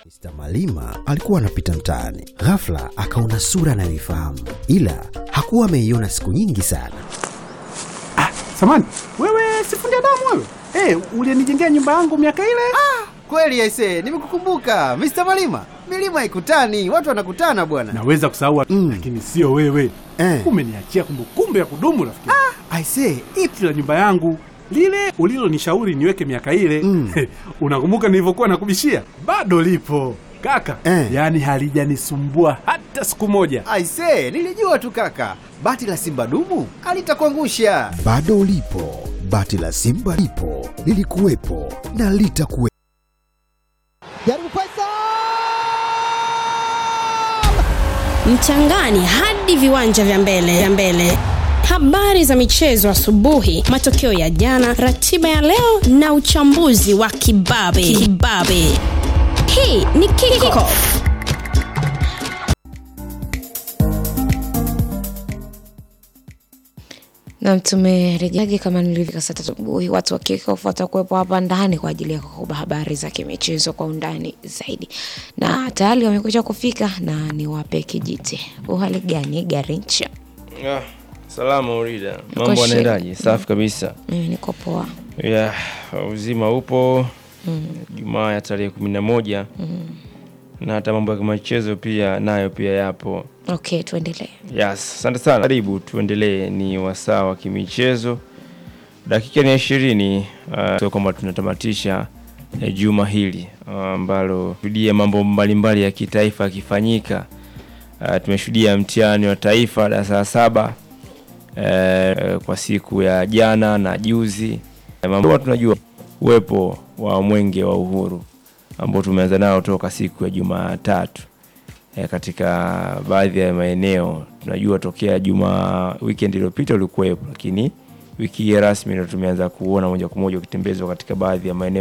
Mr. Malima alikuwa anapita mtaani, ghafla akaona sura anayoifahamu, ila hakuwa ameiona siku nyingi sana. Samani, wewe sifundi damu wewe? Eh, ulinijengea nyumba yangu miaka ile? Kweli aise, nimekukumbuka Mr. Malima. Milima haikutani, watu wanakutana bwana. Naweza kusahau Mm. lakini sio wewe. Eh. Umeniachia kumbukumbu ya kudumu rafiki. Aise, Ipi la nyumba yangu lile ulilonishauri niweke miaka ile Mm. unakumbuka nilivyokuwa nakubishia? Bado lipo kaka, Eh. yaani halijanisumbua hata siku moja. aise, nilijua tu kaka. Bati la simba dumu alitakuangusha. Bado lipo bati la Simba, lipo lilikuwepo na litakuwepo. Jaribu Faisal! mchangani hadi viwanja vya mbele vya mbele habari za michezo asubuhi matokeo ya jana ratiba ya leo na uchambuzi wa kibabe kibabe hii ni kiko na tumerejeaje kama nilivyo saa tatu asubuhi watu wa kickoff watakuwepo hapa ndani kwa ajili ya kukupa habari za kimichezo kwa undani zaidi na tayari wamekuja kufika na niwape kijiti uhali gani garincha Ah, salama Urida, Uko mambo shwari. anaendaje? Safi kabisa. mimi niko poa Yeah, uzima upo. Jumaa ya tarehe kumi na moja na hata mambo ya michezo pia nayo pia yapo. okay tuendelee Yes, asante sana. Karibu tuendelee, ni wasaa wa kimichezo. Dakika ni ishirini uh, so kwamba tunatamatisha eh, juma hili ah, ambalo shuhudia mambo mbalimbali ya kitaifa yakifanyika. Uh, tumeshuhudia mtihani wa taifa darasa la saba eh, kwa siku ya jana na juzi. Eh, mambo tunajua uwepo wa mwenge wa uhuru ambao tumeanza nao toka siku ya Jumatatu eh, katika baadhi ya maeneo tunajua tokea juma weekend iliyopita ulikuwepo, lakini wiki hii rasmi ndio tumeanza kuona moja kwa moja ukitembezwa katika baadhi ya maeneo